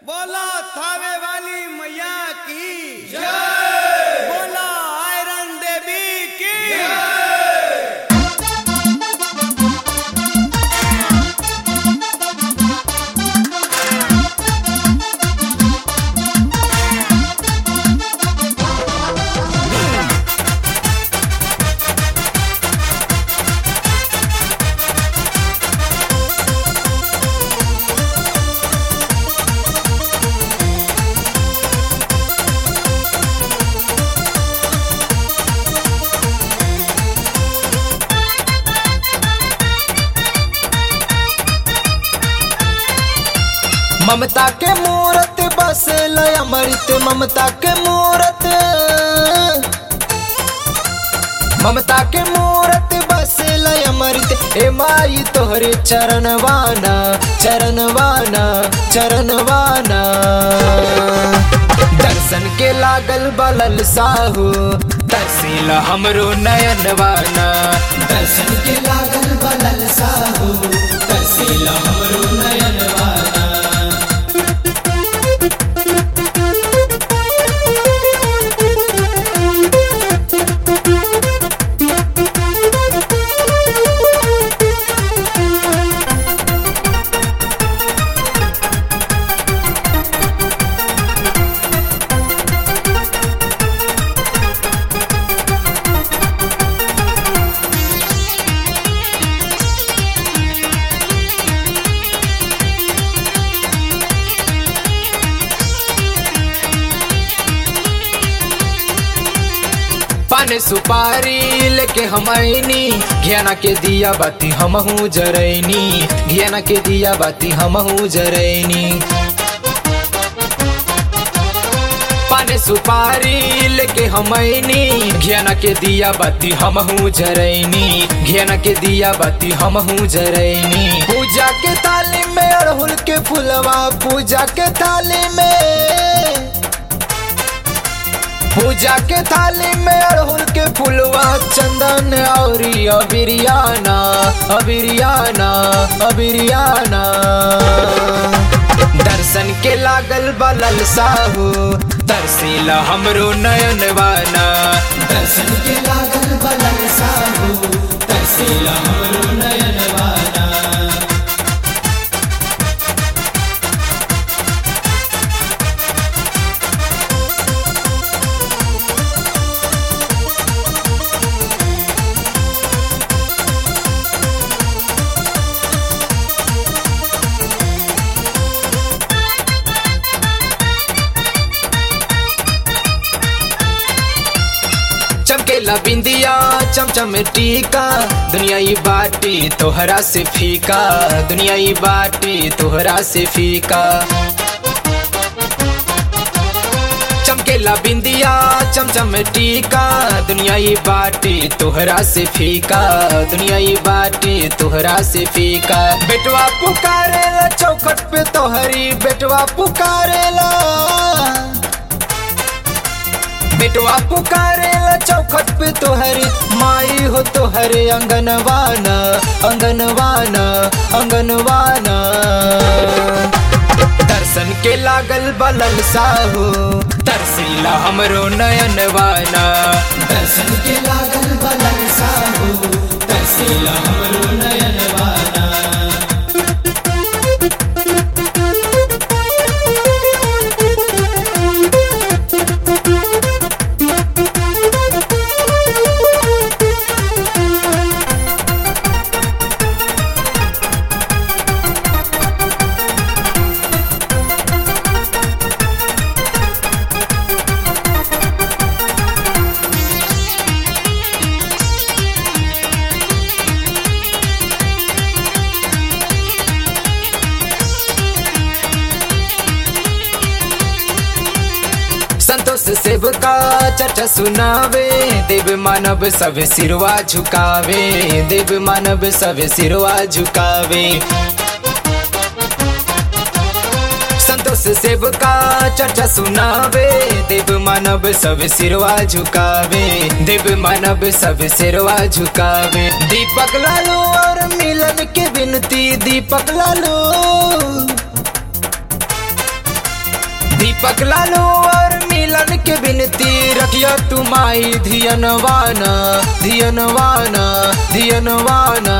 बोला थावे वाली मैया की जय बोला आयरन देवी की ममता के मूरत बसल अमृत ममता के मूरत ममता के मूरत बसल अमृत ए माई तोहरे चरणवाना चरणवाना चरणवाना दर्शन के लागल बलल साहू तहसील हमरो नयनवाना दर्शन के लागल बलल साहू तहसील हमरो नयनवाना पान सुपारी लेके हम आईनी घियाना के दिया बाती हमहू जरैनी घियाना के दिया बाती हमहू जरैनी पान सुपारी लेके हम आईनी घियाना के दिया बाती हमहू जरैनी घियाना के दिया बाती हमहू जरैनी पूजा के थाली में अड़हुल के फुलवा पूजा के थाली में पूजा के थाली में अड़हुल के फुलवा चंदन औरी अबिरियाना अबिरियाना अबिरियाना दर्शन के लागल बलल साहू तरसीला हमरो नयनवाना दर्शन के लागल बलल साहू तरसीला हमरो नयनवाना चमकेला बिंदिया चमचम टीका दुनिया ई बाटी तोहरा से फीका दुनिया ई बाटी तोहरा से फीका चमकेला बिंदिया चमचम टीका दुनिया ई बाटी तोहरा से फीका दुनिया ई बाटी तोहरा से फीका बेटवा पुकारेला चौखट पे तोहरी बेटवा पुकारेला बेटवा पुकारेला चौखट पे तोहरे माई हो तोहरे अंगनवाना अंगनवाना अंगनवाना दर्शन के लागल बलल साहू तरसीला हमरो नयनवाना दर्शन के लागल बलल साहू तरसीला हमरो नयनवाना संतोष सेव का चर्चा सुनावे देव मानव सब सिरवा झुकावे देव मानव सब सिरवा झुकावे संतोष सेव का चर्चा सुनावे देव मानव सब सिरवा झुकावे देव मानव सब सिरवा झुकावे दीपक लालू और मिलन के विनती दीपक लालू दीपक लालू और मिलन के बिनती रखिया तुम आई धियनवाना धियनवाना धियनवाना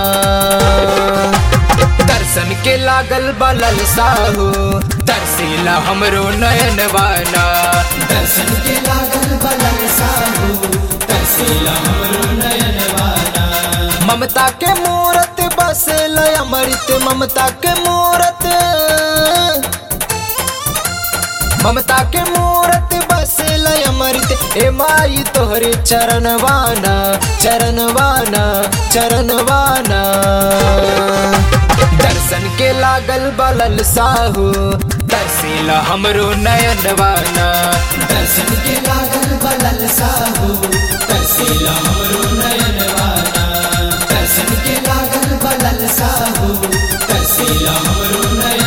दर्शन के लागल बलल साहू तरसीला हमरो नयनवाना दर्शन के लागल बलल साहू तरसीला हमरो नयनवाना ममता के मूरत बसल अमृत ममता के मूरत ममता के मूरत बसल अमृत ए माई तोहरे चरणवाना चरणवाना चरणवाना दर्शन के लागल बलल साहू तरसीला हमरो नयनवाना दर्शन के लागल बलल साहू तरसीला हमरो नयनवाना दर्शन के लागल बलल साहू तरसीला हमरो नयनवाना